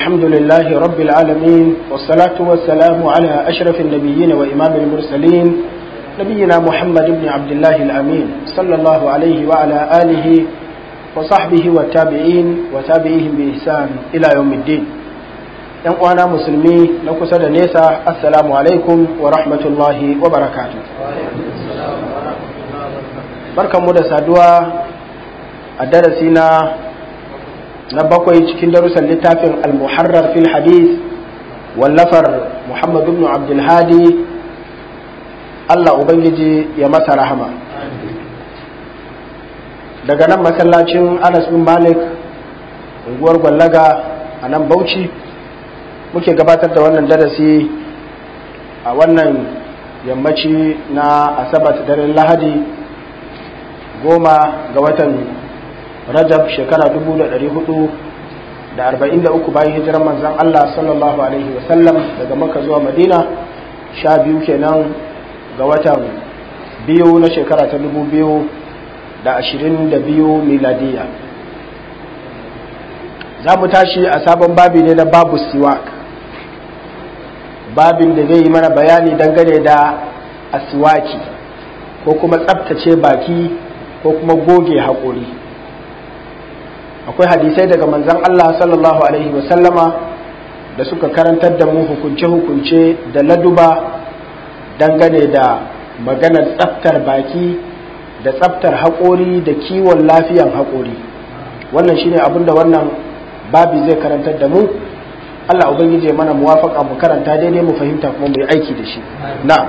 الحمد لله رب العالمين والصلاة والسلام على أشرف النبيين وإمام المرسلين نبينا محمد بن عبد الله الأمين صلى الله عليه وعلى آله وصحبه والتابعين وتابعيهم بإحسان إلى يوم الدين ‘yan uwana musulmi na kusa da nesa assalamu alaikum wa rahmatullahi wa barakatu barkanmu da saduwa a darasi na na bakwai cikin darussan littafin al-muharrar fil hadith wallafar muhammad ibn abdulhadi allah ubangiji ya masa rahama daga nan masallacin anas bin malik unguwar gwallaga a nan bauchi muke gabatar da wannan darasi a wannan yammaci na asabar daren lahadi goma ga watan rajab shekara 443 bayan hijirar manzan Allah sallallahu alaihi wasallam daga maka zuwa madina sha biyu kenan ga watan biyu na shekara ta 2022 miladiya za mu tashi a sabon babi ne na babu siwak babin da zai yi mana bayani dangane da aswaki ko kuma tsabtace baki ko kuma goge haƙori akwai hadisai daga manzan Allah sallallahu Alaihi wasallama da suka karantar da mu hukunce-hukunce da laduba dangane da maganar tsaftar baki da tsaftar haƙori da kiwon lafiyan haƙori wannan shine abin da wannan babi zai karantar da mu Allah ubangiji ya mana muwafaka mu karanta daidai mu fahimta kuma mu yi aiki da shi na'am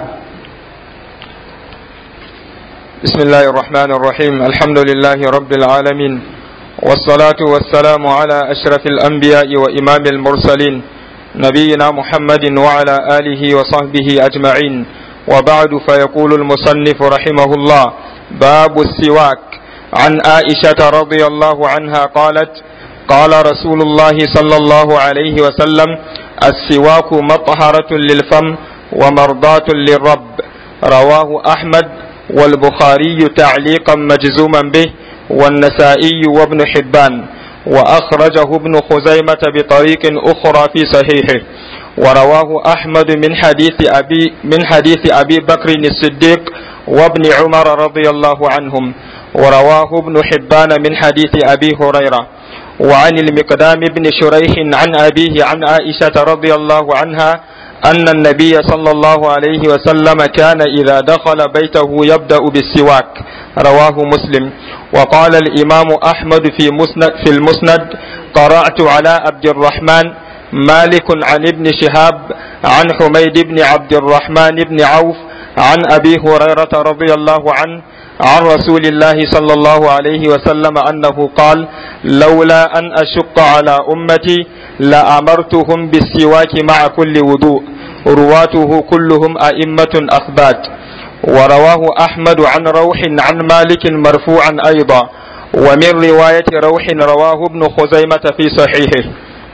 بسم الله الرحمن الرحيم الحمد لله رب العالمين والصلاة والسلام على أشرف الأنبياء وإمام المرسلين نبينا محمد وعلى آله وصحبه أجمعين وبعد فيقول المصنف رحمه الله باب السواك عن عائشة رضي الله عنها قالت قال رسول الله صلى الله عليه وسلم السواك مطهرة للفم ومرضاة للرب رواه أحمد والبخاري تعليقا مجزوما به والنسائي وابن حبان وأخرجه ابن خزيمة بطريق أخرى في صحيحه ورواه أحمد من حديث أبي من حديث أبي بكر الصديق وابن عمر رضي الله عنهم ورواه ابن حبان من حديث أبي هريرة وعن المقدام بن شريح عن أبيه عن عائشة رضي الله عنها أن النبي صلى الله عليه وسلم كان إذا دخل بيته يبدأ بالسواك رواه مسلم وقال الإمام أحمد في مسند في المسند قرأت على عبد الرحمن مالك عن ابن شهاب عن حميد بن عبد الرحمن بن عوف عن أبي هريرة رضي الله عنه عن رسول الله صلى الله عليه وسلم أنه قال لولا أن أشق على أمتي لأمرتهم بالسواك مع كل وضوء رواته كلهم أئمة أثبات ورواه أحمد عن روح عن مالك مرفوعا أيضا ومن رواية روح رواه ابن خزيمة في صحيحه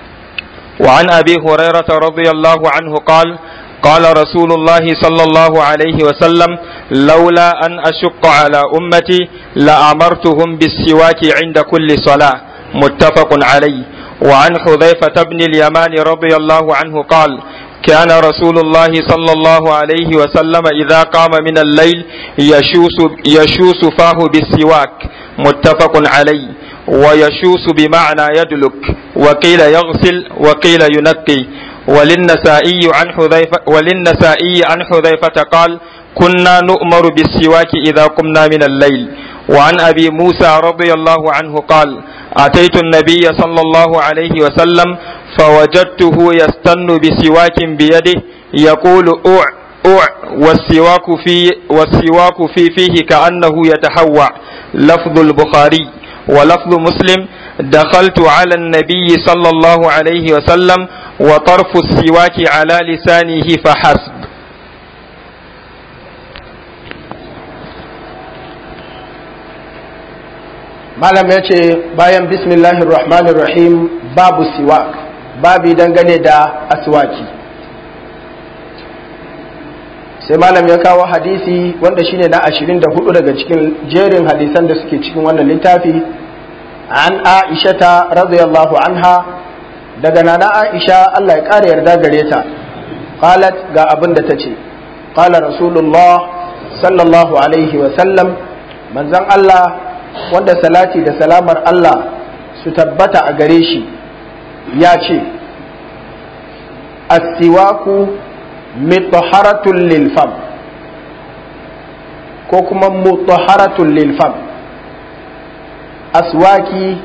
وعن أبي هريرة رضي الله عنه قال قال رسول الله صلى الله عليه وسلم لولا أن أشق على أمتي لأمرتهم بالسواك عند كل صلاة متفق عليه وعن حذيفة بن اليمان رضي الله عنه قال كان رسول الله صلى الله عليه وسلم إذا قام من الليل يشوس, يشوس فاه بالسواك متفق عليه ويشوس بمعنى يدلك وقيل يغسل وقيل ينقي وللنسائي عن حذيفة وللنسائي عن حذيفة قال كنا نؤمر بالسواك إذا قمنا من الليل وعن أبي موسى رضي الله عنه قال أتيت النبي صلى الله عليه وسلم فوجدته يستن بسواك بيده يقول أوع أوع والسواك في والسواك في فيه كأنه يتحوع لفظ البخاري ولفظ مسلم دخلت على النبي صلى الله عليه وسلم وطرف السواك على لسانه فحسب malam ya ce bayan bismillahir rahmanir rahim babu siwak babi dangane da aswaki sai malam ya kawo hadisi wanda shine na 24 daga cikin jerin hadisan da suke cikin wannan littafi an aishata radiyallahu anha daga nana Aisha Allah ya ƙara yarda gare ta qalat ga abin da ta ce qala rasulullah sallallahu alaihi wa sallam manzon Allah wanda salati da salamar Allah su tabbata a gare shi ya ce astiwaku mutahharatun lil fam ko kuma mutahharatun lil fam aswaki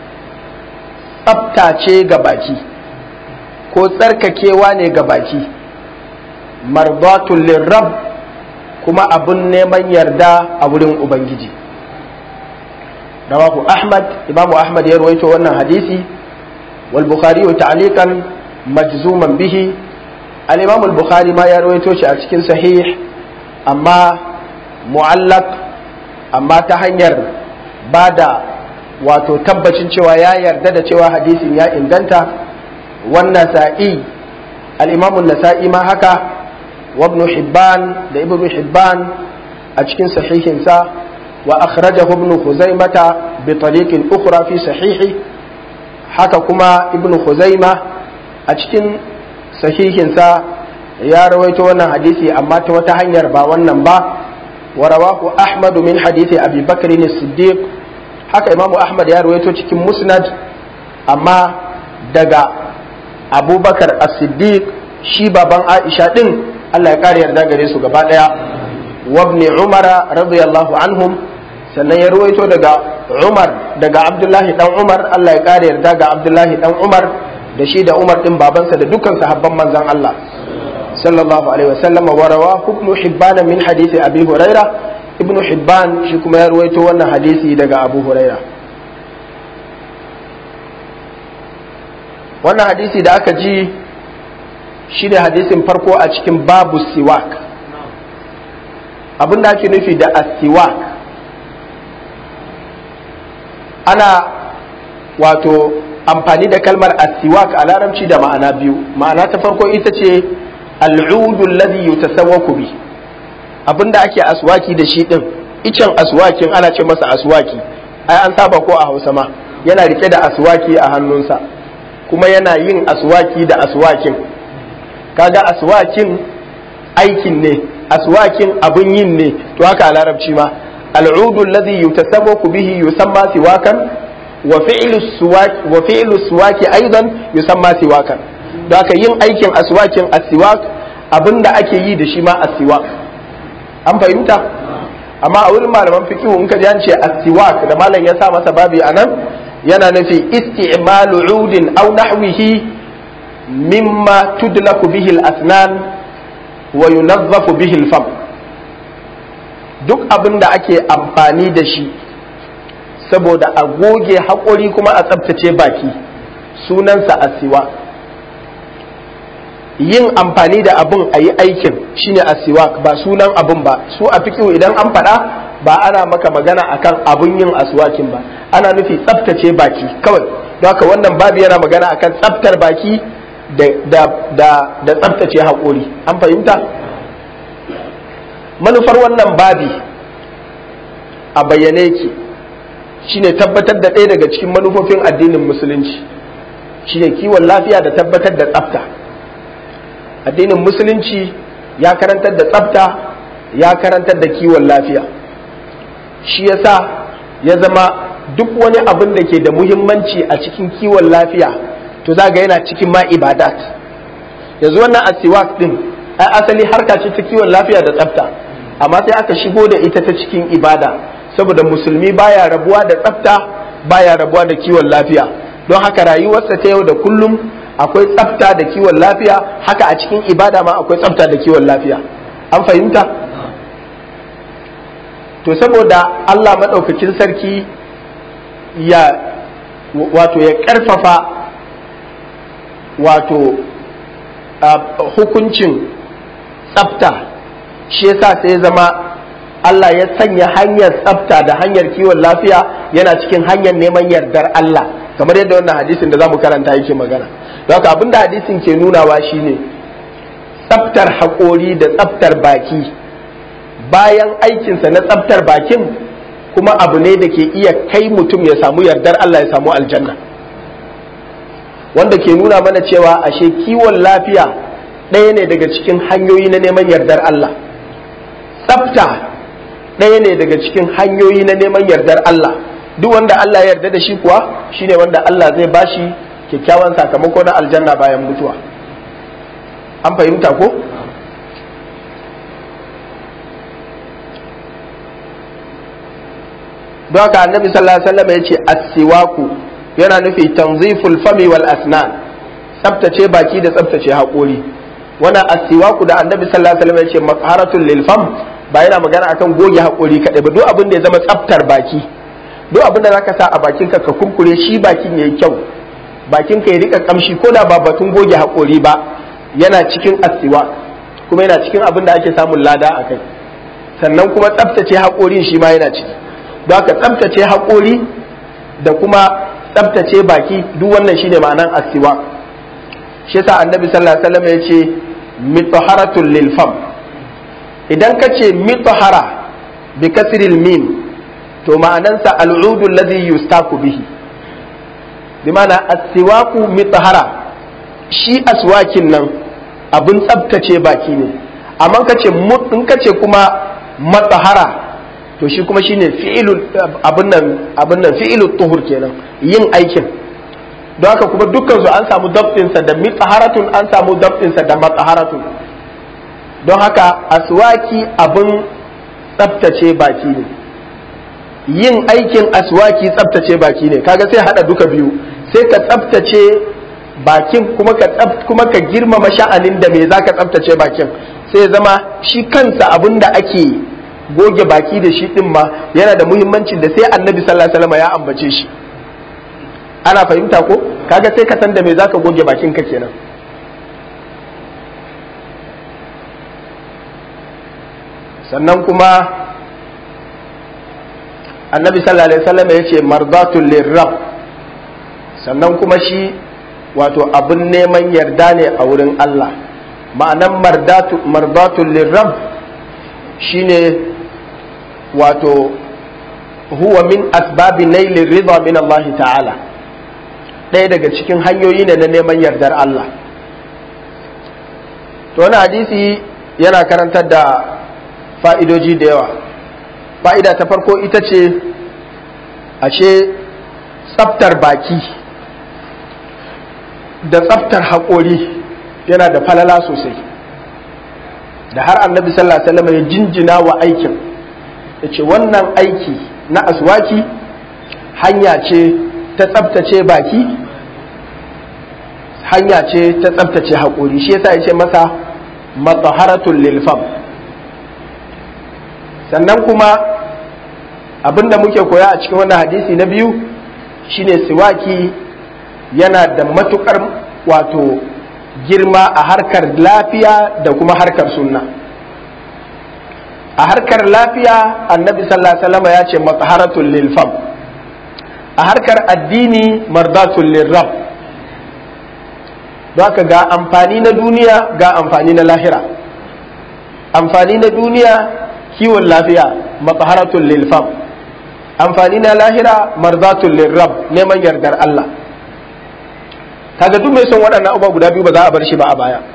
tsaftace ga baki ko tsarkakewa ne ga baki mardatun lirrab kuma abun neman yarda a wurin ubangiji rawahu ahmad imamu ahmad ya rawaito wannan hadisi wal bukhari ta'liqan majzuman bihi al imam al bukhari ma ya rawaito shi a cikin sahih amma mu'allaq amma ta hanyar bada wato tabbacin cewa ya yarda da cewa hadisin ya inganta wannan sa'i al-imamu nasa'i ma haka wa ibn hibban da ibn hibban a cikin sahihinsa wa akhrajahu ibn khuzaimata bi tariqin ukhra fi sahihi haka kuma ibn khuzaima a cikin sahihinsa ya rawaito wannan hadisi amma ta wata hanyar ba wannan ba wa rawahu ahmadu min hadisi abi bakr as-siddiq haka imamu ahmad ya rawaito cikin musnad amma daga abubakar as-siddiq shi baban aisha din allah ya kare yarda gare su gaba daya wabni umara radiyallahu anhum sannan ya rawaito daga umar daga abdullahi dan umar allah ya kare yarda ga abdullahi dan umar da shi da umar din babansa da dukkan sahabban manzon allah sallallahu alaihi wasallam wa rawahu ibn hibban min hadisi abi hurairah ibnu hibban shi kuma ya ruwaito wannan hadisi daga abu huraira wannan hadisi da aka ji shi ne hadisin farko a cikin babu siwak abin da ake nufi da asiwak ana wato amfani da kalmar asiwak a larabci da ma'ana biyu ma'ana ta farko ita ce al'udu alladhi yutasawwaku bi abin da ake aswaki da shi din icen aswakin ana ce masa aswaki ai an saba ko a hausa ma yana rike da aswaki a hannunsa kuma yana yin aswaki da aswakin kaga aswakin aikin ne aswakin abin yin ne to haka a larabci ma al'udu alladhi yutasawwaku bihi yusamma siwakan wa fi'lu suwaki wa fi'lu suwaki aidan yusamma siwakan don haka yin aikin aswakin asiwak abinda ake yi da shi ma asiwak an fahimta amma a wurin malaman fikihu in ka ji an ce astiwak da malam ya sa masa babi a nan yana nufi isti'malu udin aw nahwihi mimma tudlaku bihi al-asnan wa yunazzafu bihi al-fam duk abin da ake amfani da shi saboda a goge haƙori kuma a tsabtace baki sunansa asiwak yin amfani da abun a yi aikin shine asiwak ba sunan abun ba su a fikihu idan an faɗa ba ana maka magana akan abun yin aswakin ba ana nufi tsaftace baki kawai don haka wannan babu yana magana akan tsaftar baki da da tsaftace haƙori an fahimta manufar wannan babi a bayyane ki shine tabbatar da ɗaya daga cikin manufofin addinin musulunci shine kiwon lafiya da tabbatar da tsafta addinin musulunci ya karantar da tsafta ya karantar da kiwon lafiya shi yasa ya zama duk wani abin da ke da muhimmanci a cikin kiwon lafiya to za ga yana cikin ma ibadat yanzu wannan asiwak din ai asali harka ce ta kiwon lafiya da tsafta amma sai aka shigo da ita ta cikin ibada saboda musulmi baya rabuwa da tsafta baya rabuwa da kiwon lafiya don haka rayuwarsa ta yau da kullum akwai tsafta da kiwon lafiya haka a cikin ibada ma akwai tsafta da kiwon lafiya an fahimta to saboda Allah maɗaukakin sarki ya wato ya ƙarfafa wato hukuncin tsafta shi yasa sai ya zama Allah ya sanya hanyar tsafta da hanyar kiwon lafiya yana cikin hanyar neman yardar Allah kamar yadda wannan hadisin da za mu karanta yake magana don haka abinda hadisin ke nunawa shine tsaftar haƙori da tsaftar baki bayan aikinsa na tsaftar bakin kuma abu ne da ke iya kai mutum ya samu yardar Allah ya samu aljanna wanda ke nuna mana cewa ashe kiwon lafiya ɗaya ne daga cikin hanyoyi na neman yardar Allah tsafta ɗaya ne daga cikin hanyoyi na neman yardar Allah duk wanda Allah ya yarda da shi kuwa shine wanda Allah zai bashi kyakkyawan sakamako na aljanna bayan mutuwa an fahimta ko don haka annabi sallallahu alaihi wasallam ya ce as-siwaku yana nufi tanziful fami wal asnan tsaftace baki da tsaftace haƙori wannan as-siwaku da annabi sallallahu alaihi wasallam ya ce maqharatul lil fam ba yana magana akan goge haƙori kadai ba duk abin da ya zama tsaftar baki duk abin da zaka sa a bakinka ka kurkure shi bakin yayi kyau bakinka ya rika kamshi ko da ba batun goge haƙori ba yana cikin asiwa kuma yana cikin abin da ake samun lada a kai sannan kuma tsaftace haƙorin shi ma yana ciki don haka tsaftace haƙori da kuma tsaftace baki duk wannan shine ma'anan asiwa shi yasa annabi sallallahu alaihi wasallam ya ce mitaharatul lil fam idan ka ce mitahara bi kasril mim to ma'anansa al'udu alladhi yustaku bihi bi ma'ana asiwaku mitahara shi aswakin nan abin tsabtace baki ne amma ka ce in ka ce kuma matsahara to shi kuma shine fi'ilul abin nan abin nan fi'ilul tuhur kenan yin aikin don haka kuma dukkan su an samu dabtinsa da mitsaharatun an samu dabtinsa da matsaharatun don haka aswaki abin tsabtace baki ne yin aikin aswaki tsabtace baki ne kaga sai hada duka biyu sai ka tsabtace bakin kuma ka kuma ka girmama sha'anin da me zaka tsabtace bakin sai zama shi kansa abin da ake goge baki da shi din ma yana da muhimmancin da sai annabi sallallahu alaihi wasallam ya ambace shi ana fahimta ko kaga sai ka san da me zaka goge bakin ka kenan sannan kuma annabi sallallahu alaihi wasallam ya ce mardatul lirrab sannan kuma shi wato abin neman yarda ne a wurin Allah ma'anan mardatul lirrab shine wato huwa min asbabi nailin rida min Allah ta'ala ɗaya daga cikin hanyoyi ne na neman yardar Allah to wani hadisi yana karantar da fa'idoji da yawa fa'ida ta farko ita ce ashe tsaftar baki da tsaftar haƙori yana da falala sosai da har annabi sallallahu alaihi wasallam ya jinjina wa aikin ya ce wannan aiki na aswaki hanya ce ta tsaftace baki hanya ce ta tsaftace haƙori shi yasa ya ce masa matsaharatul lilfam sannan kuma abinda muke koya a cikin wannan hadisi na biyu shine siwaki yana da matukar wato girma a harkar lafiya da kuma harkar sunna a harkar lafiya annabi sallallahu alaihi wasallam ya ce matsaharatul lil fam a harkar addini mardatul lil rab don ga amfani na duniya ga amfani na lahira amfani na duniya kiwon lafiya matsaharatul lil fam amfani na lahira mardatul lil rab neman yardar Allah kaga duk mai son waɗannan abubuwa guda biyu ba za a bar shi ba a baya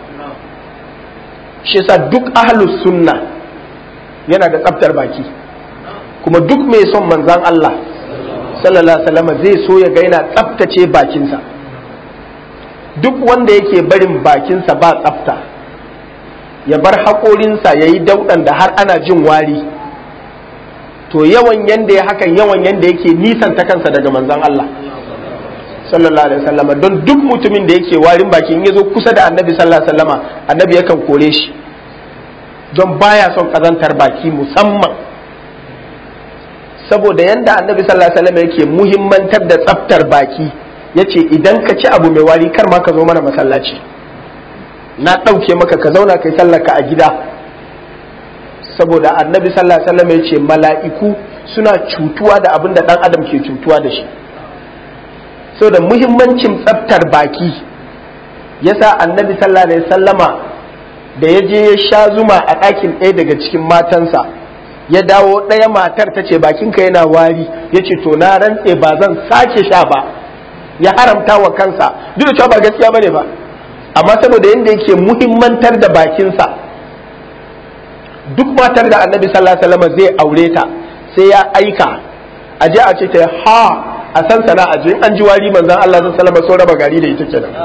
shi yasa duk ahlus sunna yana da tsaftar baki kuma duk mai son manzan Allah sallallahu alaihi wasallam zai so ya ga yana tsaftace bakinsa duk wanda yake barin bakinsa ba tsafta ya bar haƙorinsa ya yi dauɗan da har ana jin wari to yawan yanda ya hakan yawan yanda yake nisanta kansa daga manzan Allah sallallahu alaihi wasallam don duk mutumin da yake warin baki in ya zo kusa da annabi sallallahu alaihi wasallama annabi yakan kore shi don baya son kazantar baki musamman saboda yanda annabi sallallahu alaihi wasallam yake muhimmantar da tsaftar baki yace idan ka ci abu mai wari kar ma ka zo mana masallaci na ɗauke maka ka zauna kai sallarka a gida saboda annabi sallallahu alaihi wasallam yace mala'iku suna cutuwa da abin da dan adam ke cutuwa da shi saboda muhimmancin tsaftar baki yasa annabi sallallahu alaihi wasallama da ya je ya sha zuma a ɗakin ɗaya daga cikin matansa ya dawo ɗaya matar ta ce bakinka yana wari ya ce to na rantse ba zan sake sha ba ya haramta wa kansa duk da cewa ba gaskiya bane ba amma saboda yadda yake muhimmantar da bakinsa duk matar da annabi sallallahu alaihi wasallam zai aure ta sai ya aika a je a ce ta ha a san sana a je an ji wari manzon Allah sallallahu alaihi wasallam so raba gari da ita kenan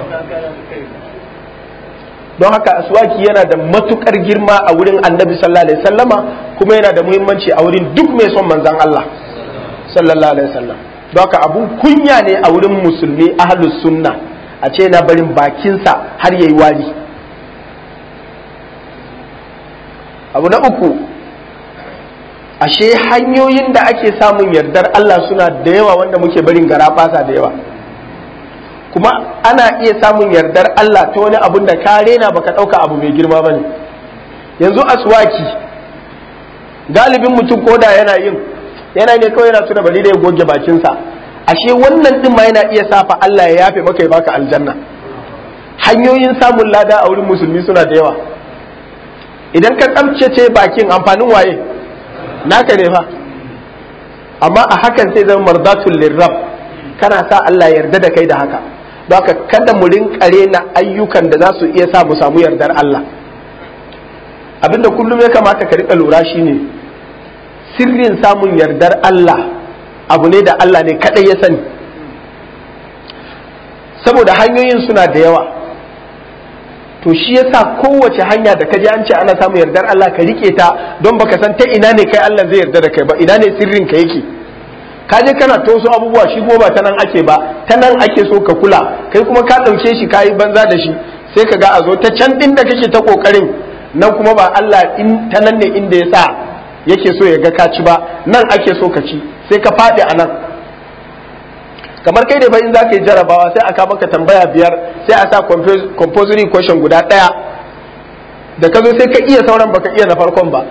don haka aswaki yana da matukar girma a wurin annabi sallallahu alaihi wasallama kuma yana da muhimmanci a wurin duk mai son manzon Allah sallallahu alaihi wasallam don haka abun kunya ne a wurin musulmi ahlus sunna a ce na barin bakinsa har yayi wari abu na uku ashe hanyoyin da ake samun yardar Allah suna da yawa wanda muke barin gara da yawa kuma ana iya samun yardar Allah ta wani abun da ka rena baka ɗauka abu mai girma bane yanzu aswaki galibin mutum koda yana yin yana ne kawai yana tuna bari da ya goge bakinsa ashe wannan din ma yana iya safa Allah ya yafe maka ya baka aljanna hanyoyin samun lada a wurin musulmi suna da yawa idan ka tsabtace bakin amfanin waye naka ne fa amma a hakan sai zama mardatul lirrab kana sa Allah yarda da kai da haka don haka kada mu rinkare na ayyukan da za su iya sa mu samu yardar Allah abinda kullum ya kamata ka rika lura shine sirrin samun yardar Allah abu ne da Allah ne kadai ya sani saboda hanyoyin suna da yawa to shi yasa kowace hanya da kaji an ce ana samun yardar Allah ka rike ta don baka san ta ina ne kai Allah zai yarda da kai ba ina ne sirrin ka yake ka je kana to su abubuwa shi kuma ba ta nan ake ba ta nan ake so ka kula kai kuma ka ɗauke shi ka yi banza da shi sai ka ga a zo ta can ɗin da kake ta ƙoƙarin nan kuma ba Allah in ta nan ne inda ya sa yake so ya ga ka ci ba nan ake so ka ci sai ka faɗi a nan kamar kai da fa in za ka yi jarabawa sai aka maka tambaya biyar sai a sa compulsory question guda ɗaya da ka zo sai ka iya sauran baka iya na farkon ba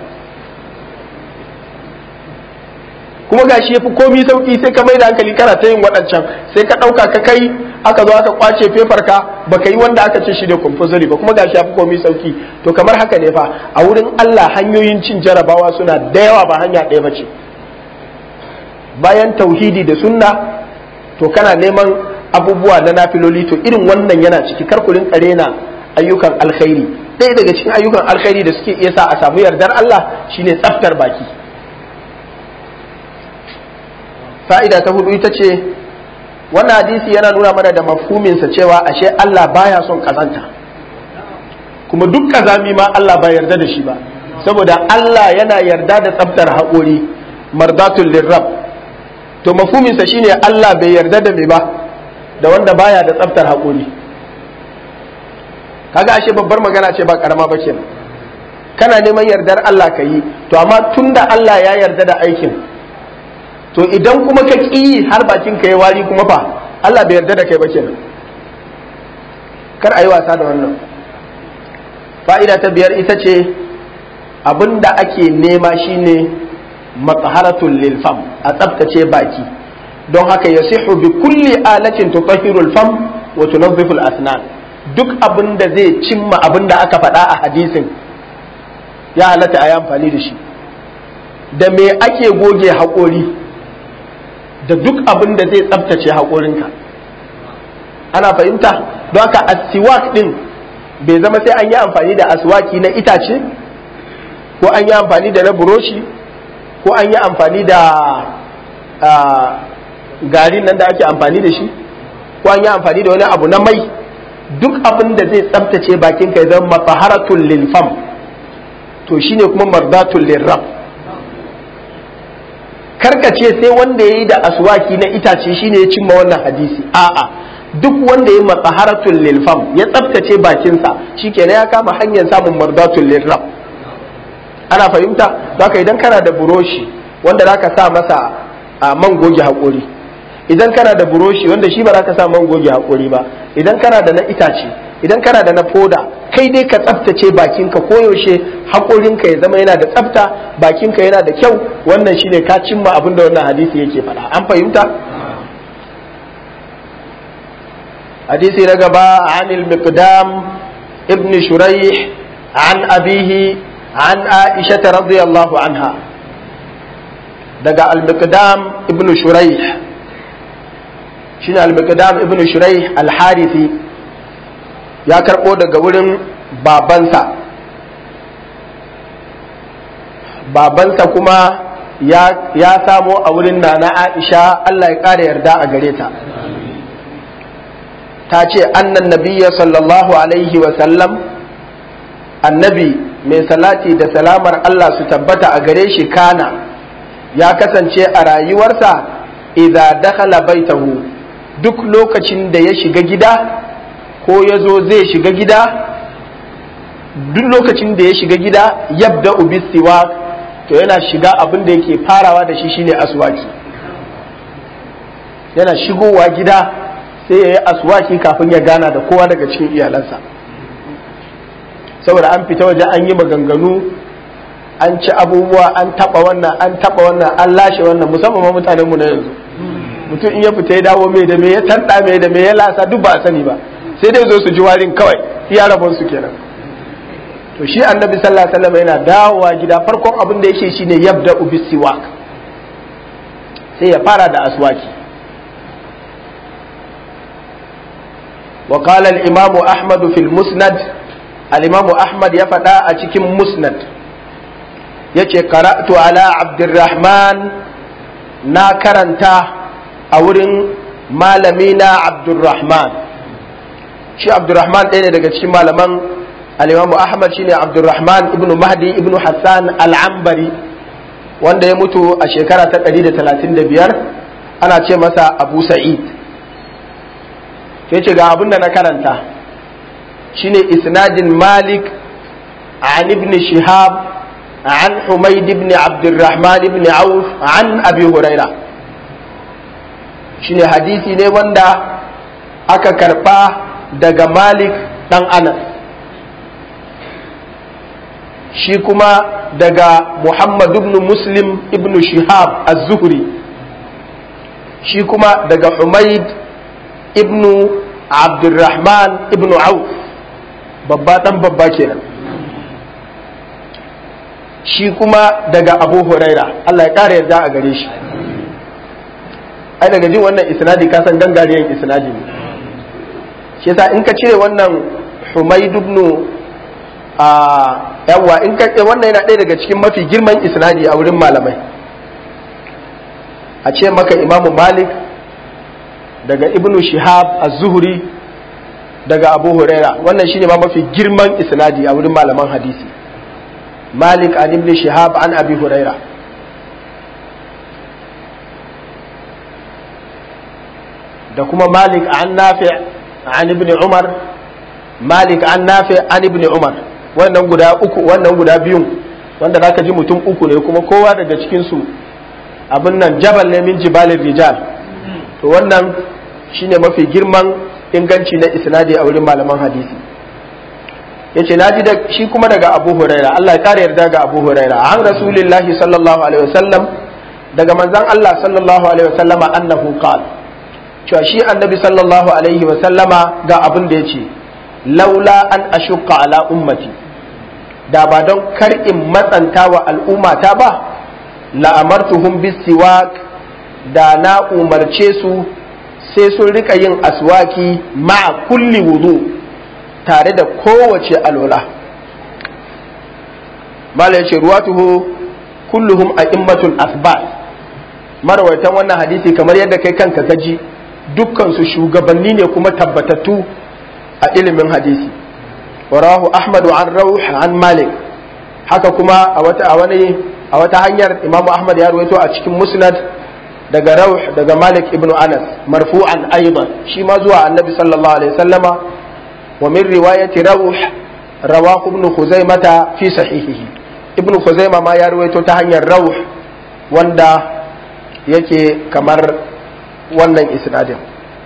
kuma gashi yafi komi sauki sai ka mai da hankali kana ta yin waɗancan sai ka ɗauka ka kai aka zo aka kwace fefar ka baka yi wanda aka ce shi da compulsory ba kuma gashi yafi komi sauki to kamar haka ne fa a wurin Allah hanyoyin cin jarabawa suna da yawa ba hanya ɗaya ba ce bayan tauhidi da sunna to kana neman abubuwa na nafiloli to irin wannan yana ciki kar ku rinka rena ayyukan alkhairi ɗaya daga cikin ayyukan alkhairi da suke iya sa a samu yardar Allah shine tsaftar baki fa'ida ta hudu ita ce wannan hadisi yana nuna mana da mafhuminsa cewa ashe Allah baya son kazanta kuma duk kazami ma Allah ba yarda da shi ba saboda Allah yana yarda da tsaftar haƙori mardatul lirrab to mafhuminsa shine Allah bai yarda da me ba da wanda baya da tsaftar haƙori kaga ashe babbar magana ce ba karama ba kenan kana neman yardar Allah ka yi to amma tunda Allah ya yarda da aikin to idan kuma ka ƙi har bakin ka ya wari kuma fa Allah bai yarda da kai ba kenan kar a yi wasa da wannan fa'ida ta biyar ita ce abinda ake nema shine matsaharatul lil fam a tsaftace baki don haka ya sihu bi kulli alatin tutahhiru fam wa tunazzifu asnan duk abin da zai cimma abin da aka faɗa a hadisin ya halatta a yi amfani da shi da me ake goge haƙori da duk abin da zai tsabtace haƙorinka ana fahimta don haka asiwak ɗin bai zama sai an yi amfani da aswaki na itace ko an yi amfani da na buroshi ko an yi amfani da garin nan da ake amfani da shi ko an yi amfani da wani abu na mai duk abin da zai tsabtace bakinka ya zama mafaharatul lil fam to shine kuma mardatul lirrab karkace sai wanda ya yi da aswaki na itace shine ya cimma wannan hadisi a'a duk wanda ya matsaharatul lil fam ya tsabtace bakinsa shikenan ya kama hanyar samun mardatul lirrab ana fahimta zaka idan kana da buroshi wanda zaka sa masa a man goge haƙori idan kana da buroshi wanda shi ba za ka sa man goge haƙori ba idan kana da na itace idan kana da na foda kai dai ka tsaftace bakinka koyaushe haƙorinka ya zama yana da tsafta bakinka yana da kyau wannan shine ka cimma abin da wannan hadisi yake faɗa an fahimta hadisi na gaba anil miqdam ibn shuraih an abihi an aisha radiyallahu anha daga al miqdam ibn shuraih shine al-Miqdam ibn Shuraih al-Harithi ya karbo daga wurin babansa babansa kuma ya, ya samo a wurin nana Aisha Allah ya ƙara yarda a gare ta ta ce annan nabiyya sallallahu alaihi wa sallam annabi mai salati da salamar Allah su tabbata a gare shi kana ya kasance a rayuwarsa idza dakhala baitahu duk lokacin da ya shiga gida ko ya zo zai shiga gida duk lokacin da ya shiga gida yabda ubisiwa to yana shiga abin da yake farawa da shi shine aswaki yana shigowa gida sai ya yi aswaki kafin ya gana da kowa daga cikin iyalansa saboda an fita waje an yi maganganu an ci abubuwa an taba wannan an taba wannan an lashe wannan musamman ma mutanen mu na yanzu mutum in ya fita ya dawo mai da me ya tanda mai da me ya lasa duk ba a sani ba sai dai zo su ji warin kawai iya rabon su kenan to shi annabi sallallahu alaihi wasallam yana dawowa gida farkon abin da yake shine yabda ubisiwak sai ya fara da aswaki وقال الإمام أحمد في المسند الإمام أحمد يفدا أتكم مسند يتي قرأت على عبد الرحمن نا كرنتا أورن مالمينا عبد الرحمن شي عبد الرحمن ɗaya daga cikin malaman al-Imam Ahmad shine Abdurrahman ibn Mahdi ibn Hassan al-Ambari wanda ya mutu a shekara ta 135 ana ce masa Abu Sa'id sai ce ga abin da na karanta shine isnadin malik an ibn shihab an humaid ibn abdurrahman ibn auf an abi huraira shine hadisi ne wanda aka karba daga malik dan anas shi kuma daga muhammad ibn muslim ibn shihab az-zuhri shi kuma daga humaid ibnu abdurrahman ibnu auf babba dan babba kenan shi kuma daga abu huraira Allah ya kara yarda a gare shi ai daga jin wannan isnadi ka san gangariyan isnadi ne shi yasa in ka cire wannan humaid ibn a yawa in ka wannan yana ɗaya daga cikin mafi girman isnadi a wurin malamai a ce maka imamu malik daga ibnu shihab az-zuhri daga abu huraira wannan shine ma mafi girman isnadi a wurin malaman hadisi malik an ibn shihab an abi huraira da kuma malik an nafi an ibn umar malik an nafi an ibn umar wannan guda uku wannan guda biyun wanda zaka ji mutum uku ne kuma kowa daga cikin su abin nan jabal ne min jibalin rijal to wannan shine mafi girman inganci na isnadi a wurin malaman hadisi yace naji da shi kuma daga Abu Huraira Allah ya kare yarda ga Abu Huraira an Rasulullahi sallallahu alaihi wasallam daga manzon Allah sallallahu alaihi wasallama annahu qal cewa shi annabi sallallahu alaihi wasallama ga abin da yace laula an ashukka ala ummati da ba don kar in matsanta wa al'ummata ba la amartuhum bisiwak da na umarce su sai sun rika yin aswaki ma'a kulli wudu tare da kowace alwala mala ya ce ruwatuhu kulluhum a immatul asbat marawaitan wannan hadisi kamar yadda kai kanka gaji dukkan su shugabanni ne kuma tabbatattu a ilimin hadisi warahu ahmadu an rauh an malik haka kuma a wata a wani a wata hanyar imamu ahmad ya ruwaito a cikin musnad daga rauh daga malik ibn anas marfu'an aidan shi ma zuwa annabi sallallahu alaihi wasallama wa min riwayati rauh rawahu ibn khuzaimata fi sahihihi ibn khuzaima ma ya ruwaito ta hanyar rauh wanda yake kamar wannan isnadin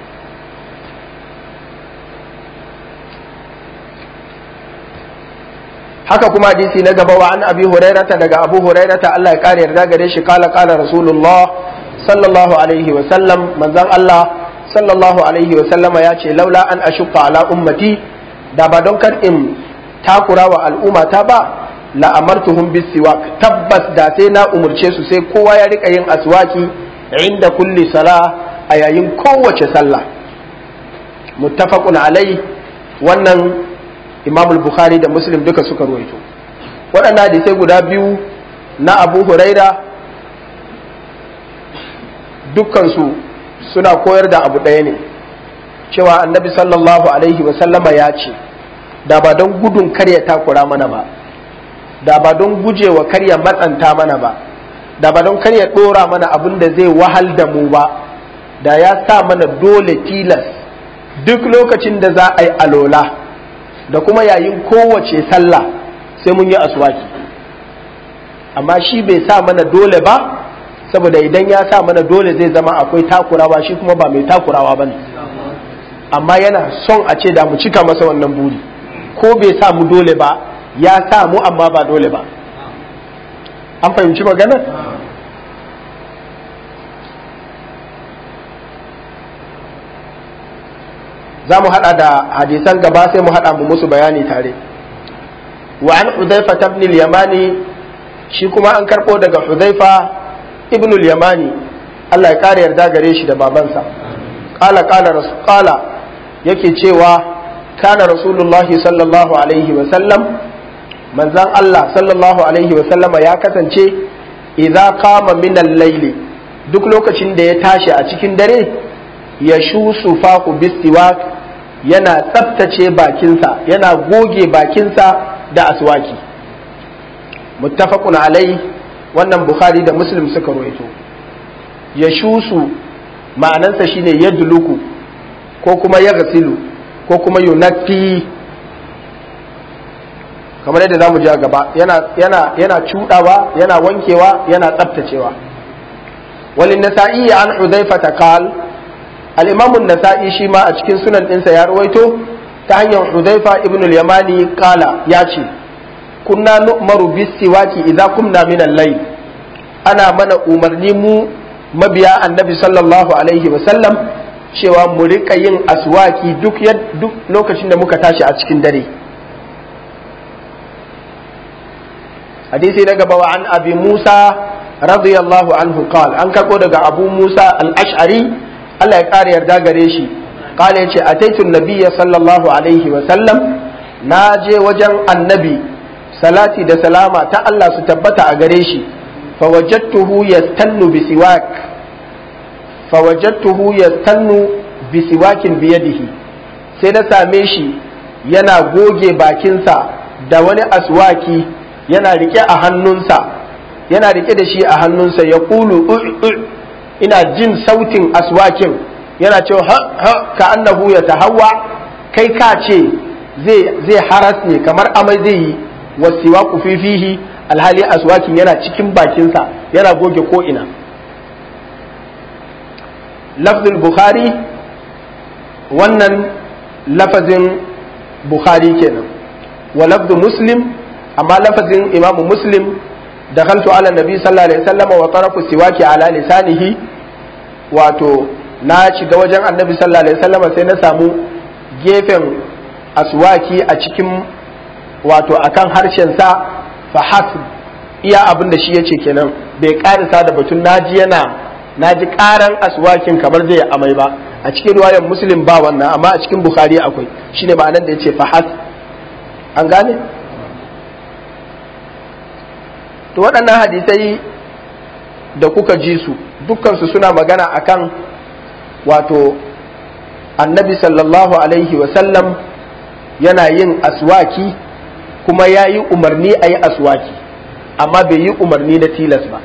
haka kuma hadisi na gaba wa an abi hurairata daga abu hurairata Allah ya kare yarda gare shi kala kala rasulullah sallallahu alaihi wa sallam manzon Allah sallallahu alaihi wa sallama ya ce laula an ashqa ala ummati da ba don kar in takura wa al'umma ta ba la amartuhum bisiwak tabbas da sai na umurce su sai kowa ya rika yin aswaki inda kulli sala a yayin kowace sallah muttafaqun alai wannan imam bukhari da muslim duka suka ruwaito waɗannan hadisai guda biyu na abu huraira dukkansu suna koyar da abu ɗaya ne cewa annabi sallallahu alaihi wasallama ya ce da ba don gudun karya takura mana ba da ba don gujewa karya matsanta mana ba da ba don karya ɗora mana abin da zai wahal da mu ba da ya sa mana dole tilas duk lokacin da za a yi alola da kuma yayin kowace sallah sai mun yi aswaki amma shi bai sa mana dole ba saboda idan ya sa mana dole zai zama akwai takurawa shi kuma ba mai takurawa ba ne amma yana son a ce da mu cika masa wannan buri ko bai sa mu dole ba ya sa mu amma ba dole ba an fahimci magana za mu hada da hadisan gaba sai mu hada mu musu bayani tare wa an hudhaifa ibn al-yamani shi kuma an karbo daga hudhaifa ibn al-yamani Allah ya kare yarda gare shi da babansa qala qala rasul qala yake cewa kana rasulullahi sallallahu alaihi wa sallam manzan Allah sallallahu alaihi wa sallama ya kasance idza qama min al-layli duk lokacin da ya tashi a cikin dare ya shusu faku bistiwak yana tsaftace bakinsa yana goge bakinsa da aswaki muttafaqun alai wannan bukhari da muslim suka ruwaito ya shusu ma'anansa shine yadluku ko kuma ya gasilu ko kuma yunaffi kamar yadda zamu ji a gaba yana yana yana cudawa yana wankewa yana tsaftacewa walin nasa'i an hudhaifata qala al-imam an-nasa'i shi ma a cikin sunan ɗinsa ya rawaito ta hanyar hudhaifa ibn al-yamani qala ya ce kunna nu'maru bis-siwaki idza kumna min al-layl ana mana umarni mu mabiya annabi sallallahu alaihi wa sallam cewa mu rika yin aswaki duk duk lokacin da muka tashi a cikin dare hadisi na gaba wa an abi musa radiyallahu anhu qal an karbo daga abu musa al-ash'ari Allah ya kare yarda gare shi qala yace ataitu nabiyya sallallahu alaihi wa sallam na je wajen annabi salati da salama ta Allah su tabbata a gare shi fawajadtuhu yastannu bi siwak fawajadtuhu yastannu bi siwakin biyadihi sai na same shi yana goge bakinsa da wani aswaki yana rike a hannunsa yana rike da shi a hannunsa ya kulu ina jin sautin aswakin yana cewa ha ha ka annahu ya tahawa kai ka ce zai haras ne kamar amai zai yi wasiwaku fifihi alhali aswakin yana cikin bakinsa yana goge ko ina lafzul bukhari wannan lafazin bukhari kenan wa lafzu muslim amma lafazin imamu muslim da kaltu ala nabi sallallahu alaihi wasallam wa taraku siwaki ala lisanihi wato na shiga wajen annabi sallallahu alaihi wasallam sai na samu gefen aswaki a cikin wato akan harshen sa fa hasb iya abin da shi yace kenan bai karisa da batun naji yana naji karan aswakin kamar zai amai ba a cikin riwayar muslim ba wannan amma a cikin bukhari akwai shine ma'anar da yace fa hasb an gane to waɗannan hadisai da kuka ji su dukkansu suna magana akan wato annabi sallallahu alaihi wasallam yana yin aswaki kuma ya yi umarni a yi aswaki amma bai yi umarni na tilas ba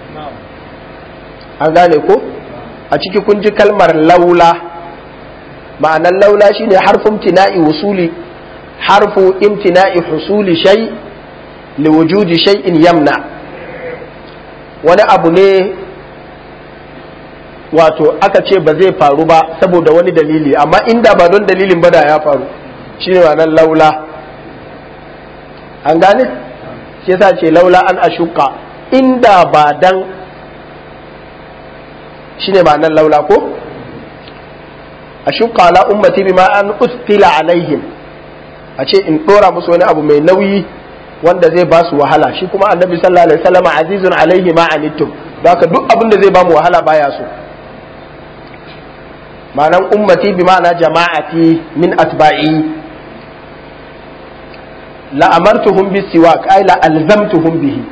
an gane ko a ciki kun ji kalmar laula ma'anar laula shine harfin imtina'i wusuli harfu imtina'i husuli shay' liwujudi shay'in yamna wani abu ne wato aka ce ba zai faru ba saboda wani dalili amma inda ba don dalilin ba da ya faru shine wannan laula an gane shi yasa ce laula an ashuka inda ba dan shine ba nan laula ko ashuka ala ummati bima an ustila alaihim a ce in dora musu wani abu mai nauyi wanda zai ba su wahala shi kuma annabi sallallahu alaihi wasallam azizun alaihi ma anittum haka duk abin da zai ba mu wahala baya so ma'anan ummati bi ma'ana jama'ati min atba'i la amartuhum bis siwak ay la alzamtuhum bihi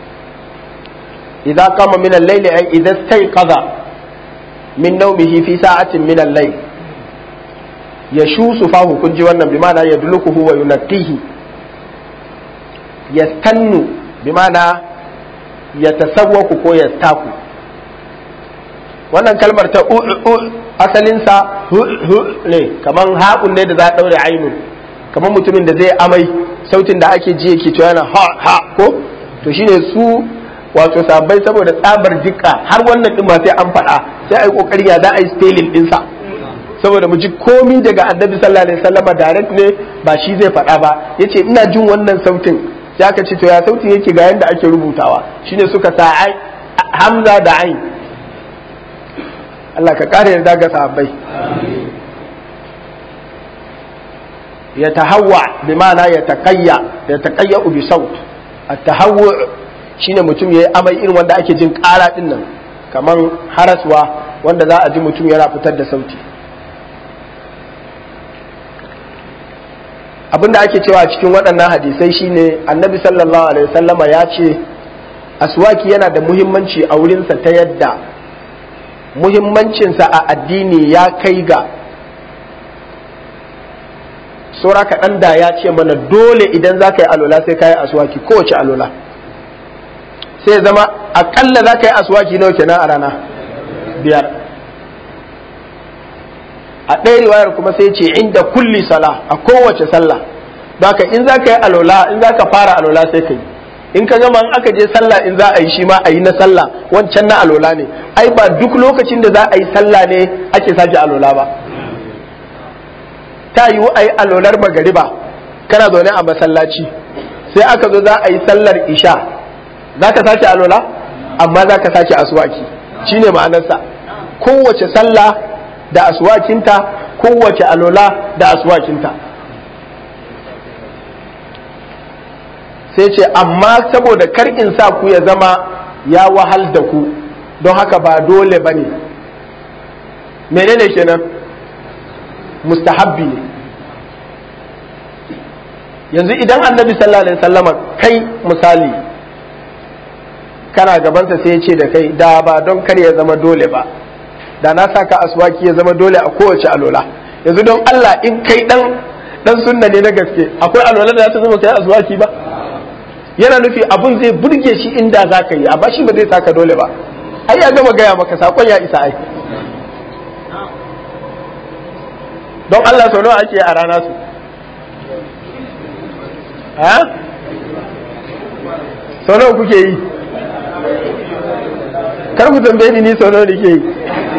idza qama min al-layl ay idza istayqadha min nawmihi fi sa'atin min al-layl yashusu fahu kun ji wannan bi ma'ana yadlukuhu wa yunqihi yastannu bi ma'ana yatasawwaku ko yastaku wannan kalmar ta asalinsa ne kamar haƙun ne da za a ɗaure ainun kamar mutumin da zai amai sautin da ake ji yake cewa yana ha ha ko to shine su wato sabai saboda tsabar jikka har wannan din ba sai an faɗa sai ai kokari ya za a yi spelling ɗinsa saboda mu ji komi daga annabi sallallahu alaihi wasallama direct ne ba shi zai faɗa ba yace ina jin wannan sautin sai aka ce to ya sautin yake ga yanda ake rubutawa shine suka sa hamza da ain Allah ka ƙara yarda ga sahabbai ya tahawwa bi ma'ana ya taqayya ya taqayya bi saut at-tahawwu shine mutum yayi amai irin wanda ake jin ƙara din nan kaman haraswa wanda za a ji mutum yana fitar da sauti abinda ake cewa a cikin waɗannan hadisai shine annabi sallallahu alaihi wasallama ya ce aswaki yana da muhimmanci a wurinsa ta yadda muhimmancinsa a addini ya kai ga saura kaɗan da ya ce mana dole idan za ka yi alola sai ka yi aswaki kowace alola sai zama aƙalla za ka yi aswaki nawa kenan a rana biyar a ɗaya riwayar kuma sai ce inda kulli sala a kowace sallah ka in za ka yi alola in za ka fara alola sai ka yi in ka gama in aka je sallah in za a yi shi ma a yi na sallah wancan na alola ne ai ba duk lokacin da za a yi sallah ne ake sake alola ba ta yiwu a yi alolar magariba kana zaune a masallaci sai aka zo za a yi sallar isha za ka sake alola amma za ka sake aswaki shine ma'anarsa kowace sallah da aswakinta kowace alola da aswakinta sai ce amma saboda kar in sa ku ya zama ya wahal da ku don haka ba dole ba ne menene kenan mustahabbi ne yanzu idan annabi sallallahu alaihi wasallama kai misali kana gabansa sai ya ce da kai da ba don kar ya zama dole ba da na saka aswaki ya zama dole a kowace alola yanzu don Allah in kai dan dan sunna ne na gaske akwai alola da ta zama kai aswaki ba yana nufi abun zai burge shi inda za ka yi amma shi ba zai saka dole ba ai ya gama gaya maka sakon ya isa ai don Allah sau nawa ake a rana su ha sau nawa kuke yi kar ku tambaye ni ni sau nawa nake yi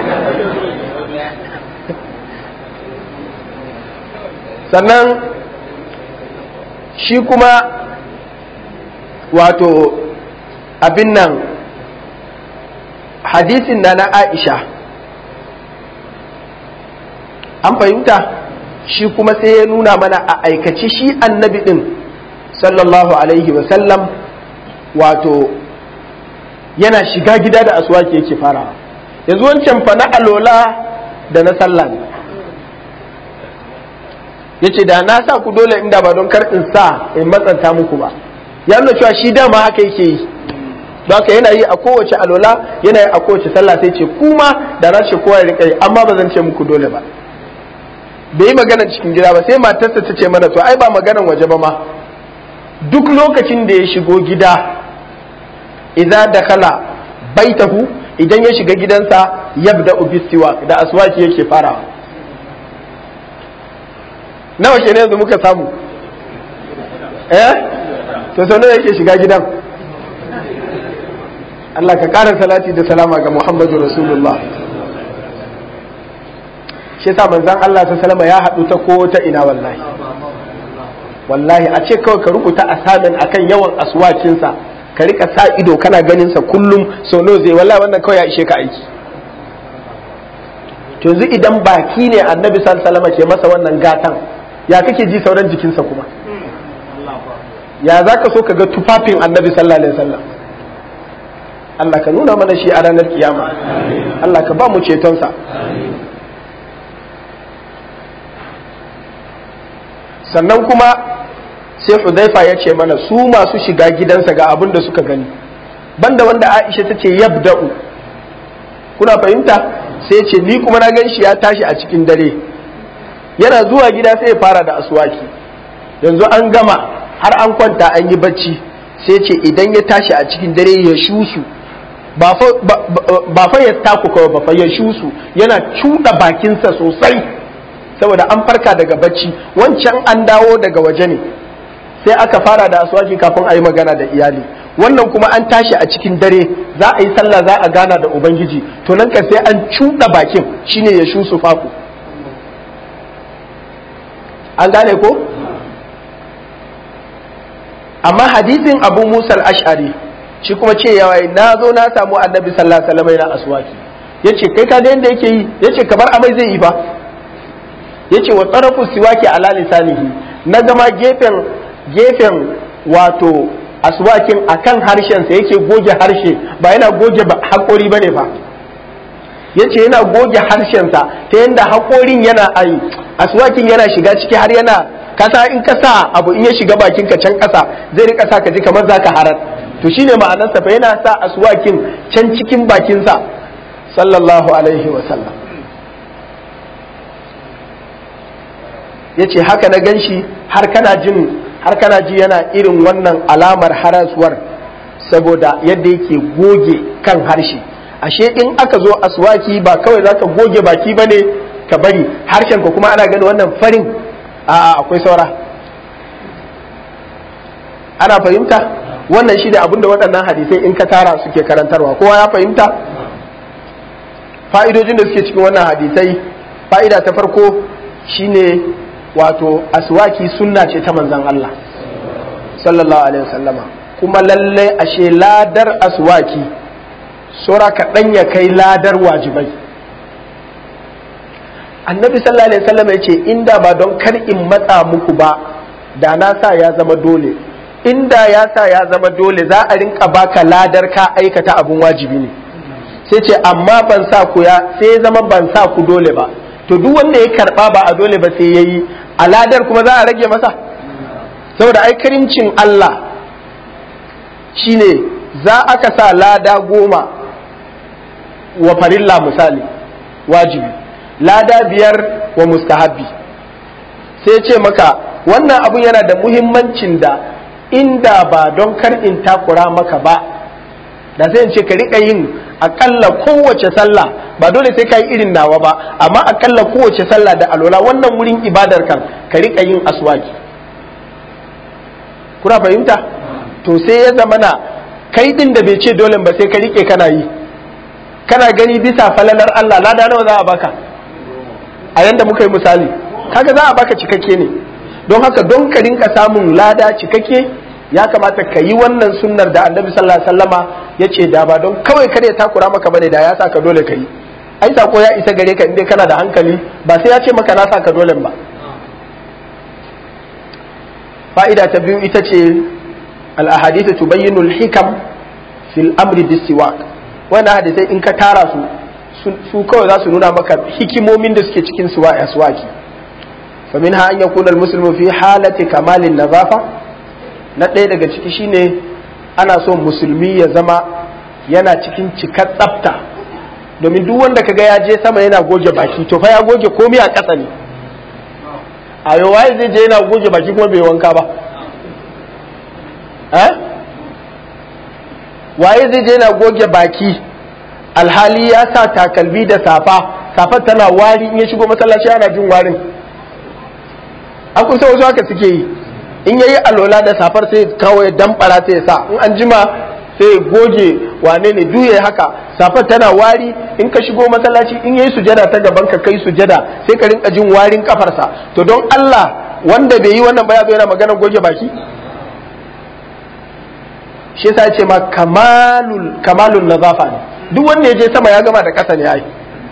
sannan shi kuma wato abin nan hadisin na na aisha an fahimta shi kuma sai ya nuna mana a aikace shi annabi din sallallahu alaihi wasallam wato yana shiga gida da aswaki yake farawa yanzu wancan fa na alola da na sallah ne yace da na sa ku dole inda ba don kar in sa in matsanta muku ba ya nuna cewa shi dama haka yake yi haka yana yi a kowace alola yana yi a kowace sallah sai ce kuma da na ce kowa ya rika yi amma ba zan ce muku dole ba bai yi maganar cikin gida ba sai matarsa ta ce mana to ai ba maganar waje ba ma duk lokacin da ya shigo gida idza dakala baitahu idan ya shiga gidansa yabda ubistiwa da aswaki yake farawa nawa kenan yanzu muka samu eh to sau nawa yake shiga gidan Allah ka ƙara salati da salama ga Muhammadu Rasulullah shi yasa manzon Allah ta salama ya haɗu ta ko ta ina wallahi wallahi a ce kawai ka rubuta asamin akan yawan aswakinsa ka rika sa ido kana ganin sa kullum sau nawa zai wallahi wannan kawai ya ishe ka aiki to yanzu idan baki ne annabi sallallahu alaihi ke masa wannan gatan ya kake ji sauran jikinsa kuma ya za ka so ka ga tufafin annabi sallallahu alaihi wasallam Allah ka nuna mana shi a ranar kiyama Allah ka ba mu cetonsa sannan kuma sai Hudhaifa ya ce mana su masu shiga gidansa ga abin da suka gani banda wanda Aisha ta ce yabda'u kuna fahimta sai ce ni kuma na gan shi ya tashi a cikin dare yana zuwa gida sai ya fara da aswaki yanzu an gama har an kwanta an yi bacci sai ce idan ya tashi a cikin dare ya shusu ba fa ya taku kawai ba fa ya shusu yana cuɗa bakinsa sosai saboda an farka daga bacci wancan an dawo daga waje ne sai aka fara da aswaki kafin a yi magana da iyali wannan kuma an tashi a cikin dare za a yi sallah za a gana da ubangiji to nan ka sai an cuɗa bakin shine ya shusu faku an gane ko amma hadisin abu musa al-ash'ari shi kuma ce yawa na zo na samu annabi sallallahu alaihi wasallam yana aswaki yace kai ka ga yanda yake yi yace kamar amai zai yi ba yace wa tsarafu siwaki ala lisanihi na gama gefen gefen wato aswakin akan harshen sa yake goge harshe ba yana goge hakori bane fa yace yana goge harshen sa ta yanda hakorin yana ai aswakin yana shiga ciki har yana kasa in ka sa abu in ya shiga bakin ka can kasa zai rika sa ka ji kamar zaka harar to shine ma'anar sa fa yana sa aswakin can cikin bakin sa sallallahu alaihi wa sallam yace haka na ganshi har kana jin har kana ji yana irin wannan alamar harasuwar saboda yadda yake goge kan harshe ashe in aka zo aswaki ba kawai zaka goge baki bane ka bari harshen ka kuma ana gani wannan farin a akwai saura ana fahimta wannan shi ne abinda waɗannan hadisai in ka tara suke karantarwa kowa ya fahimta fa'idojin da suke cikin wannan hadisai fa'ida ta farko shine wato aswaki sunna ce ta manzon Allah sallallahu alaihi wasallama kuma lalle ashe ladar aswaki sura kaɗan ya kai ladar wajibai annabi sallallahu alaihi wasallam ya ce inda ba don kar in matsa muku ba da na sa ya zama dole inda ya sa ya zama dole za a rinka baka ladar ka aikata abun wajibi ne sai ce amma ban sa ku ya sai zama ban sa ku dole ba to duk wanda ya karba ba a dole ba sai yayi a ladar kuma za a rage masa saboda ai karimcin Allah shine za aka sa lada goma wa farilla misali wajibi lada biyar wa mustahabbi sai ce maka wannan abun yana da muhimmancin da inda ba don kar in takura maka ba da sai in ce ka riƙa yin akalla kowace sallah ba dole sai ka yi irin nawa ba amma akalla kowace sallah da alola wannan wurin ibadar kan ka riƙa yin aswaki kuna fahimta to sai ya zamana kai din da bai ce dole ba sai ka riƙe kana yi kana gani bisa falalar Allah lada nawa za a baka a yanda muka yi misali kaga za a baka cikakke ne don haka don ka rinka samun lada cikakke ya kamata ka yi wannan sunnar da annabi sallallahu alaihi wasallama ya ce da ba don kawai kada ya takura maka bane da ya sa ka dole ka yi ai sako ya isa gare ka inda kana da hankali ba sai ya ce maka na sa ka dole ba fa'ida ta biyu ita ce al-ahadithu tubayyinu al-hikam fil amri bis-siwak wannan hadisai in ka tara su su kawai za su nuna maka hikimomin da suke cikin suwaki فمنها أن يكون المسلم في حالة كمال النظافة na ɗaya daga ciki shine ana so musulmi ya zama yana cikin cikar tsafta domin duk wanda kaga ya je sama yana goge baki to fa ya goge komai a ƙasa ne a yau waye zai je yana goge baki kuma bai wanka ba eh waye zai je yana goge baki alhali ya sa takalmi da safa safar tana wari in ya shigo masallaci ana jin warin an kun wasu haka suke yi in yayi alola da safar sai kawai damfara sai sa in an jima sai goge wane ne duye haka safar tana wari in ka shigo masallaci in yayi sujada ta gaban ka kai sujada sai ka rinka jin warin kafarsa to don Allah wanda bai yi wannan ba ya zo yana magana goge baki shi yasa ce ma kamalul kamalul nazafa ne duk wanda ya je sama ya gama da kasa ne ai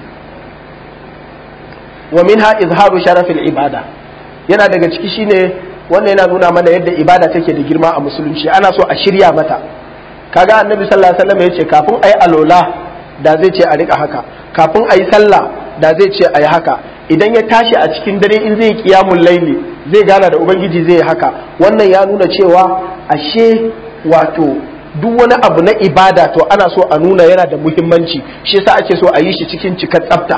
wa minha izharu sharafil ibada yana daga ciki shine wannan yana nuna mana yadda ibada take da girma a musulunci ana so a shirya mata kaga annabi sallallahu alaihi wasallam yace kafin ayi alola da zai ce a rika haka kafin ayi sallah da zai ce ayi haka idan ya tashi a cikin dare in zai kiyamun laili zai gana da ubangiji zai haka wannan ya nuna cewa ashe wato duk wani abu na ibada to ana so a nuna yana da muhimmanci shi yasa ake so a yi shi cikin cikar tsafta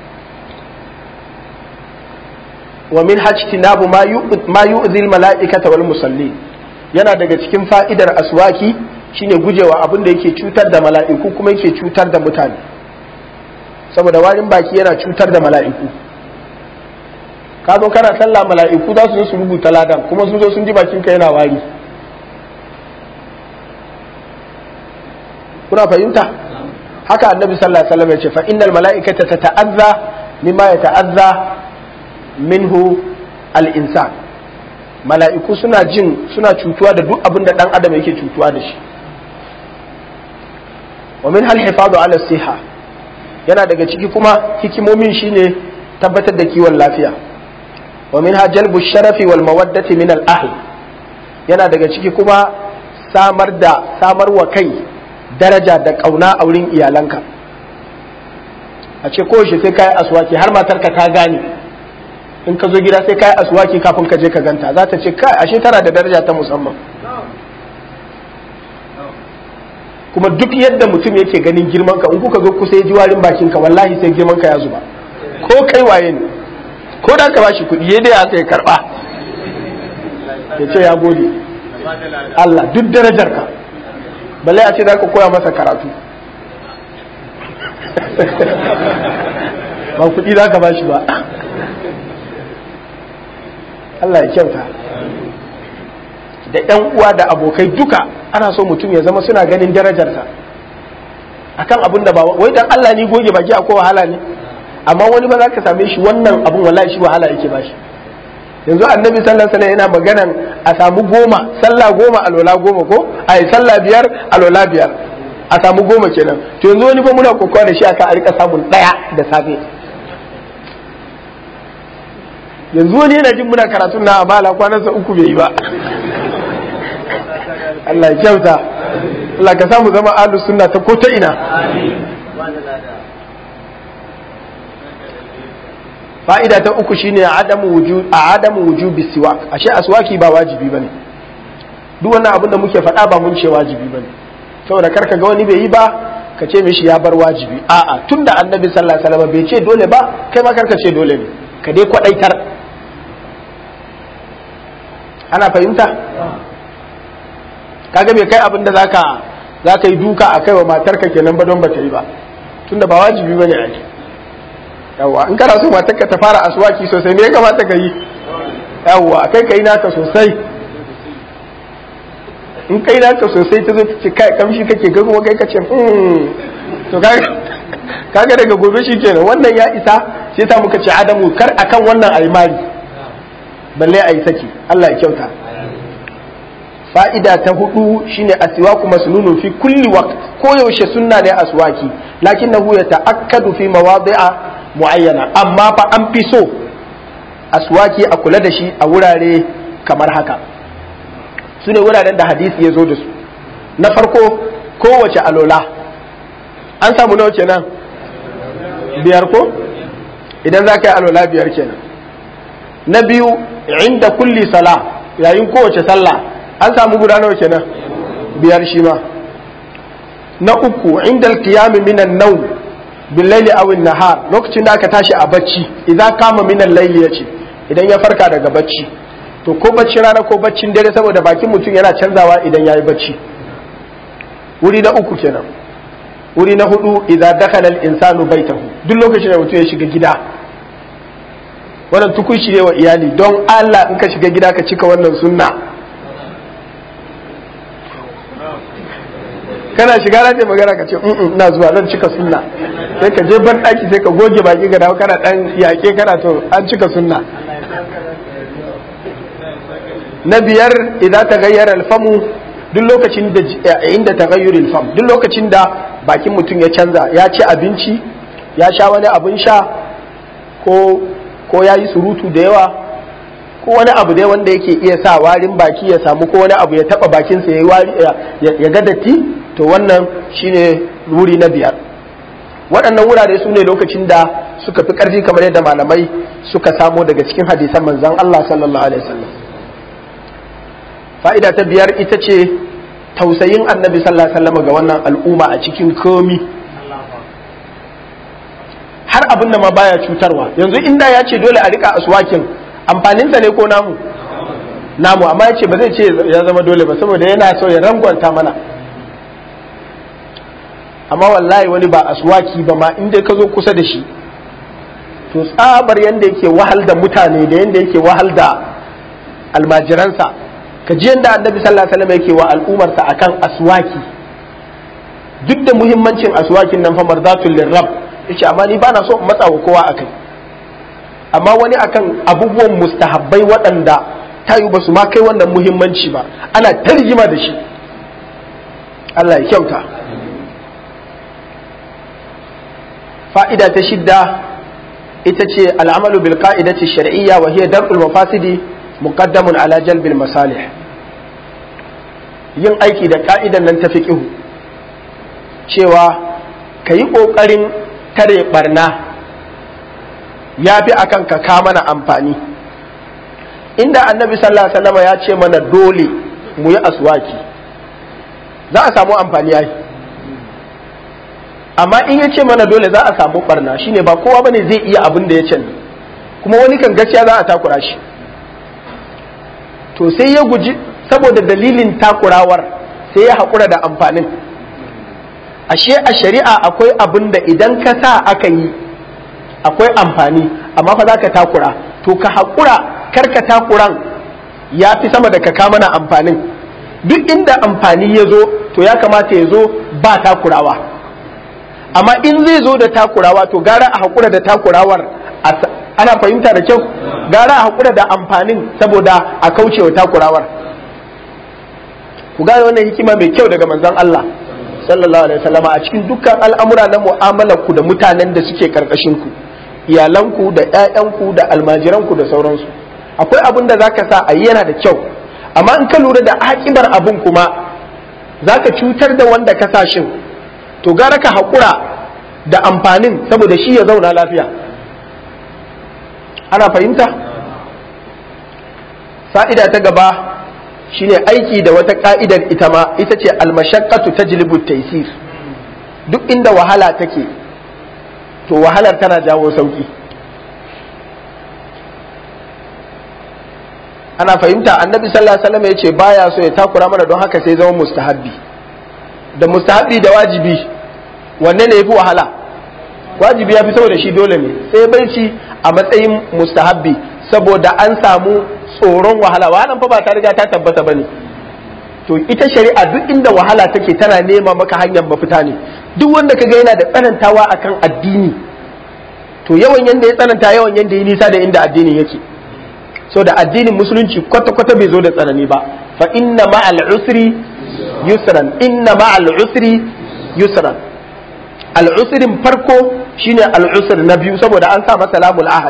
wa min hajtinabu ma yu'zil mala'ikata wal musallin yana daga cikin fa'idar aswaki shine gujewa abin da yake cutar da mala'iku kuma yake cutar da mutane saboda warin baki yana cutar da mala'iku ka zo kana sallah mala'iku za su zo su rubuta ladan kuma sun zo sun ji bakin ka yana wari kuna fahimta haka annabi sallallahu alaihi wasallam ya ce fa innal mala'ikata tata'azza mimma yata'azza minhu al-insan mala'iku suna jin suna cutuwa da duk abin da dan adam yake cutuwa da shi wa min hal hifadu ala siha yana daga ciki kuma hikimomin shine tabbatar da kiwon lafiya wa min jalbu sharafi wal mawaddati min al ahl yana daga ciki kuma samar da samar wa kai daraja da kauna a wurin iyalanka a ce ko shi sai kai aswaki har matarka ta gane in ka zo gida sai kai aswaki kafin ka je ka ganta za ta ce kai ashe tana da daraja ta musamman kuma duk yadda mutum yake ganin girman ka in kuka zo kusa ya ji warin bakin ka wallahi sai girman ka ya zuba ko kai waye ne ko da ka bashi kuɗi ya dai aka ya karba ya ce ya gode Allah duk darajar ka balle a ce za ka koya masa karatu ba kuɗi za ka bashi ba Allah ya kyauta da ‘yan uwa da abokai duka ana so mutum ya zama suna ganin darajarsa akan abin da ba wai dan Allah ni goge baki a wahala ne amma wani ba za ka same shi wannan abun wallahi shi wahala yake bashi yanzu annabi sallallahu alaihi yana maganan a samu goma sallah goma alola goma ko ai sallah biyar alola biyar a samu goma kenan to yanzu wani ba muna kokawa da shi aka a rika samun daya da safe yanzu wani yana jin muna karatun na amala kwanansa uku bai yi ba Allah ya kyauta Allah ka samu zama ahlus sunna ta ko ta ina fa'ida ta uku shine adamu wujub a adamu wujubi siwak ashe aswaki ba wajibi bane duk wannan abin da muke faɗa ba mun ce wajibi bane saboda karka ga wani bai yi ba ka ce mishi ya bar wajibi a'a tunda annabi sallallahu alaihi wasallam bai ce dole ba kai ma karka ce dole ne ka dai kwadaitar ana fahimta kaga bai kai abin da zaka zaka yi duka a kai wa matarka kenan ba don ba ta yi ba tunda ba wajibi bane a yi yawwa in kana so matarka ta fara aswaki sosai me ya kamata ka yi yawwa kai kai naka sosai in kai naka sosai ta zo ta ce kai kamshi kake ga kuma kai ka ce hmm to kaga daga gobe shi kenan wannan ya isa sai ta muka ce adamu kar akan wannan ayi mari balle ayi saki Allah ya kyauta fa'ida ta hudu shine aswaku masnunun fi kulli waqt ko yaushe sunna ne aswaki lakinnahu yata'akkadu fi mawadi'a muayyana amma fa an fi so aswaki a kula da shi a wurare kamar haka su ne wuraren da hadisi ya zo da su na farko kowace alola an samu nawa kenan biyar ko idan za ka yi alola biyar kenan na biyu inda kulli sala yayin kowace sallah an samu guda nawa kenan biyar shi ma na uku inda alkiyami minan nau billaili aw nahar lokacin da aka tashi a bacci idan kama minan layli yace idan ya farka daga bacci to ko bacci rana ko baccin dare saboda bakin mutum yana canzawa idan yayi bacci wuri na uku kenan wuri na hudu idan dakhala al-insanu baitahu duk lokacin da mutum ya shiga gida wannan tukunci ne wa iyali don Allah in ka shiga gida ka cika wannan sunna kana shiga na magana ka ce ina zuwa zan cika sunna sai ka je ban daki sai ka goge baki ga dawo kana dan yake kana to an cika sunna na biyar idan ta gayyara alfamu duk lokacin da inda ta gayyuri alfam duk lokacin da bakin mutum ya canza ya ci abinci ya sha wani abin sha ko ko ya yi surutu da yawa ko wani abu dai wanda yake iya sa warin baki ya samu ko wani abu ya taba bakinsa ya ga datti to wannan shine wuri na biyar waɗannan wurare su ne lokacin da suka fi ƙarfi kamar yadda malamai suka samo daga cikin hadisan manzon Allah sallallahu alaihi wasallam fa'ida ta biyar ita ce tausayin annabi sallallahu alaihi wasallam ga wannan al'umma a cikin komi har abin da ma baya cutarwa yanzu inda ya ce dole a rika aswakin amfaninsa ne ko namu namu amma ya ce ba zai ce ya zama dole ba saboda yana so ya rangwanta mana amma wallahi wani ba aswaki ba ma inda ka zo kusa da shi to tsabar yadda yake wahal da mutane da yadda yake wahal da almajiransa ka ji yadda annabi sallallahu alaihi wasallam yake wa al'umarsa akan aswaki duk da muhimmancin aswakin nan fa marzatul lirrab yace amma ni bana so in matsa wa kowa akai amma wani akan abubuwan mustahabbai waɗanda tayu ba su ma kai wannan muhimmanci ba ana tarjima da shi Allah ya kyauta fa'ida ta shidda ita ce al'amalu bil qa'idati shar'iyya wa hiya dar'ul mafasidi muqaddamun ala jalbil masalih yin aiki da ka'idan nan ta fiqhu cewa ka yi ƙoƙarin tare barna ya fi akan ka ka mana amfani inda annabi sallallahu alaihi wasallam ya ce mana dole mu yi aswaki za a samu amfani yayi amma in ya ce mana dole za a samu barna shine ba kowa bane zai iya abin da ya ce kuma wani kan gaskiya za a takura shi to sai ya guji saboda dalilin takurawar sai ya haƙura da amfanin ashe a shari'a akwai abin da idan ka sa aka yi akwai amfani amma fa za ka takura to ka haƙura kar ka takuran ya fi sama da ka kama na amfanin duk inda amfani ya zo to ya kamata ya zo ba takurawa amma in zai zo da takurawa to gara a haƙura da takurawar ana fahimta da kyau gara a haƙura da amfanin saboda a kaucewa takurawar ku gane wannan hikima mai kyau daga manzon Allah sallallahu alaihi wasallama a cikin dukkan al'amura na mu'amalar ku da mutanen da suke karkashin ku iyalanku da ƴaƴanku da almajiranku da sauransu akwai abin da zaka sa a yana da kyau amma in ka lura da akibar abin kuma zaka cutar da wanda ka sa shin to gara ka haƙura da amfanin saboda shi ya zauna lafiya ana fahimta fa'ida ta gaba shine aiki da wata ka'idar ita ma ita ce almashaqqatu tajlibu taysir duk inda wahala take to wahalar tana jawo sauki ana fahimta annabi sallallahu alaihi wasallam yace baya so ya takura mana don haka sai zama mustahabbi da mustahabbi da wajibi wanne ne yafi wahala wajibi ya fi saboda shi dole ne sai barci a matsayin mustahabbi saboda an samu tsoron wahala wahalan fa ba ta riga ta tabbata bane to ita shari'a duk inda wahala take tana nema maka hanyar mafita ne duk wanda kaga yana da tsanantawa akan addini to yawan yanda ya tsananta yawan yanda ya nisa da inda addinin yake so da addinin musulunci kwata kwata bai zo da tsanani ba fa inna ma'al usri yusran inna ma'al usri yusran al usrin farko shine al usr na biyu saboda an sa masa lamul ahad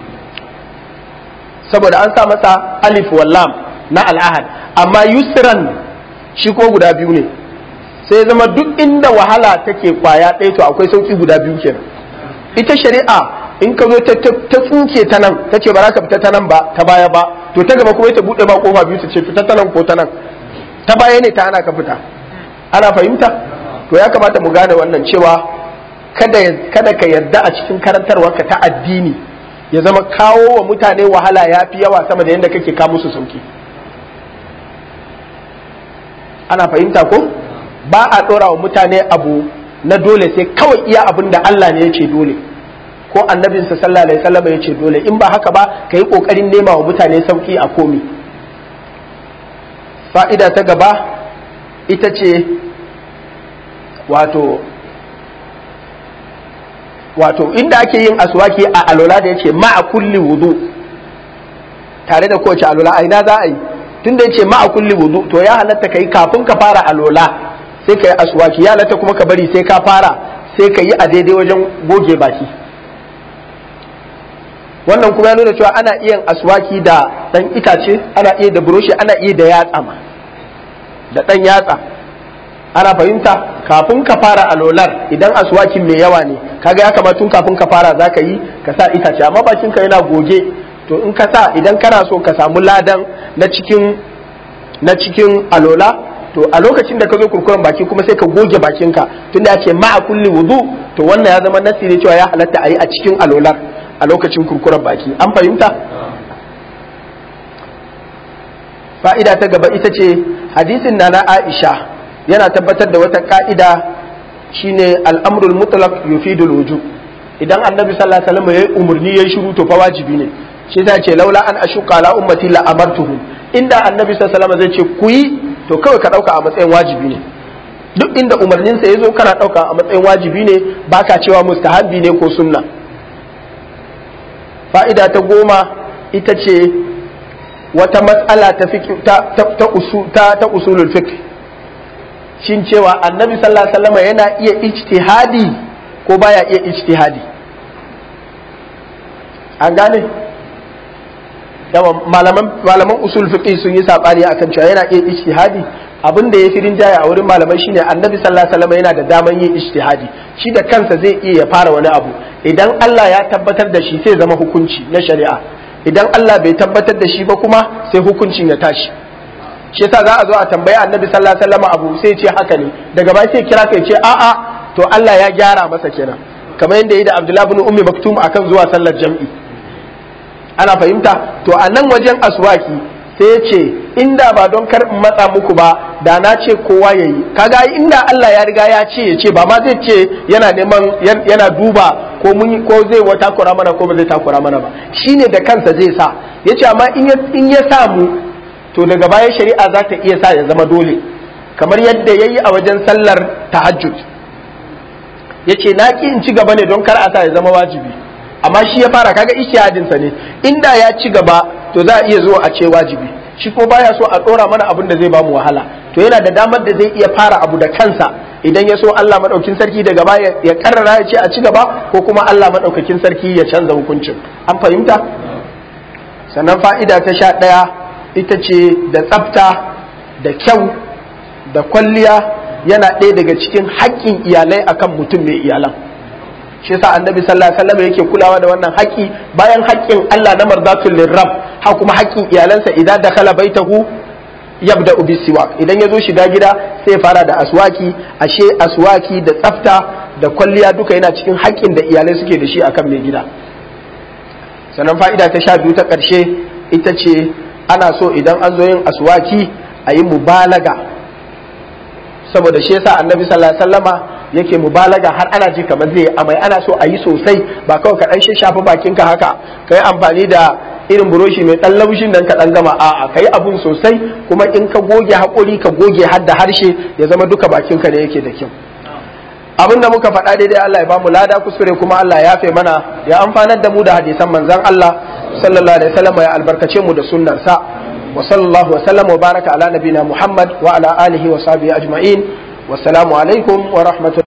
saboda an sa masa alif wallam na al'ahad amma yusran shi ko guda biyu ne sai zama duk inda wahala take kwaya ɗaya to akwai sauki guda biyu kenan ita shari'a in ka zo ta tsuke ta nan ta ce ba za ka fita ta nan ba ta baya ba to ta gaba kuma ta buɗe ba kofa biyu ta ce fita ta nan ko ta nan ta baya ne ta ana ka fita ana fahimta to ya kamata mu gane wannan cewa kada kada ka yarda a cikin karantarwarka ta addini ya zama kawo wa mutane wahala ya fi yawa sama da yadda kake kawo musu sauki ana fahimta ko ba a ɗora wa mutane abu na dole sai kawai iya abin da Allah ne ya ce dole ko annabinsa sallallahu alaihi wasallam ya ce dole in ba haka ba ka yi ƙoƙarin nema wa mutane sauki a komi fa'ida ta gaba ita ce wato wato inda ake yin aswaki a alola da yace ma'a kulli wudu tare da kowace alola a ina za a yi tunda yace ma'a kulli wudu to ya halatta kai kafin ka fara alola sai ka yi aswaki ya halatta kuma ka bari sai ka fara sai ka yi a daidai wajen goge baki wannan kuma ya nuna cewa ana iya aswaki da dan itace ana iya da buroshi ana iya da yatsa ma da dan yatsa ana fahimta kafin ka fara alolar idan aswakin mai yawa ne kaga ya kamata tun kafin ka fara za ka yi ka sa itace amma bakin ka yana goge to in ka sa idan kana so ka samu ladan na cikin na cikin alola to a lokacin da ka zo kurkuren baki kuma sai ka goge bakinka tunda ya ce ma'a kulli wudu to wannan ya zama nasiri cewa ya halatta a yi a cikin alolar a lokacin kurkuren baki an fahimta fa'ida ta gaba ita ce hadisin na na aisha yana tabbatar da wata ka'ida shine al'amrul mutlaq yufidul wujub idan annabi sallallahu alaihi wasallam yayi umarni yayi shiru to fa wajibi ne shi ta ce laula an ashuka ala ummati la amartuhum inda annabi sallallahu alaihi wasallam zai ce ku yi to kawai ka dauka a matsayin wajibi ne duk inda umarninsa ya zo kana dauka a matsayin wajibi ne baka cewa mustahabbi ne ko sunna fa'ida ta goma ita ce wata matsala ta ta ta, ta, ta usulul fiqh shin cewa annabi sallallahu alaihi wasallam yana iya ijtihadi ko baya iya ijtihadi an gane yawa malaman malaman usul fiqh sun yi sabani akan cewa yana iya ijtihadi abin da ya fi rinjaye a wurin malamai shine annabi sallallahu alaihi wasallam yana da daman yin ijtihadi shi da kansa zai iya ya fara wani abu idan Allah ya tabbatar da shi sai zama hukunci na shari'a idan Allah bai tabbatar da shi ba kuma sai hukuncin ya tashi shi yasa za a zo a tambayi annabi sallallahu alaihi wasallam abu sai ce haka ne daga baya sai kira kai ce a'a to Allah ya gyara masa kenan kamar yadda yi da Abdullah ibn Ummi Maktum akan zuwa sallar jam'i ana fahimta to a nan wajen aswaki sai ya ce inda ba don kar in matsa muku ba da na ce kowa ya yi kaga inda Allah ya riga ya ce ya ce ba ma zai ce yana neman yana duba ko mun ko zai wa takura mana ko ba zai takura mana ba shine da kansa zai sa ya ce amma in ya samu to daga baya shari'a za ta iya sa ya zama dole kamar yadda ya yi a wajen sallar tahajjud ya ce na ki in ci gaba ne don kar a sa ya zama wajibi amma shi ya fara kaga ishihadinsa ne inda ya ci gaba to za a iya zuwa a ce wajibi shi ko baya so a dora mana abin da zai bamu wahala to yana da damar da zai iya fara abu da kansa idan ya so Allah madaukin sarki daga baya ya karrara ya ce a ci gaba ko kuma Allah madaukakin sarki ya canza hukuncin an fahimta sannan fa'ida ta sha ɗaya ita ce da tsafta da kyau da kwalliya yana ɗaya daga cikin haƙƙin iyalai akan mutum mai iyalan shi yasa annabi sallallahu alaihi wasallam yake kulawa da wannan haƙƙi bayan haƙƙin Allah na marzatul lirrab ha kuma haƙƙin iyalansa idan dakhala baitahu yabda bi siwak idan ya zo shiga gida sai ya fara da aswaki ashe aswaki da tsafta da kwalliya duka yana cikin haƙƙin da iyalai suke da shi akan mai gida sannan fa'ida ta sha biyu ta ƙarshe ita ce ana so idan an zo yin aswaki a yi mubalaga saboda shi yasa annabi sallallahu alaihi wasallama yake mubalaga har ana ji kamar zai amai ana so a yi sosai ba kawai ka dan shafa bakinka haka ka yi amfani da irin buroshi mai dan laushin nan ka dan gama a'a ka yi abun sosai kuma in ka goge haƙori ka goge har da harshe ya zama duka bakinka ne yake da kyau abin da muka faɗa daidai Allah ya bamu lada kuskure kuma Allah ya fe mana ya amfanar da mu da hadisan manzon Allah sallallahu alaihi wasallam ya albarkace mu da sunnar sa wa sallallahu wa sallam wa baraka ala nabina Muhammad wa ala alihi wa sahbihi ajma'in wassalamu alaikum wa rahmatullahi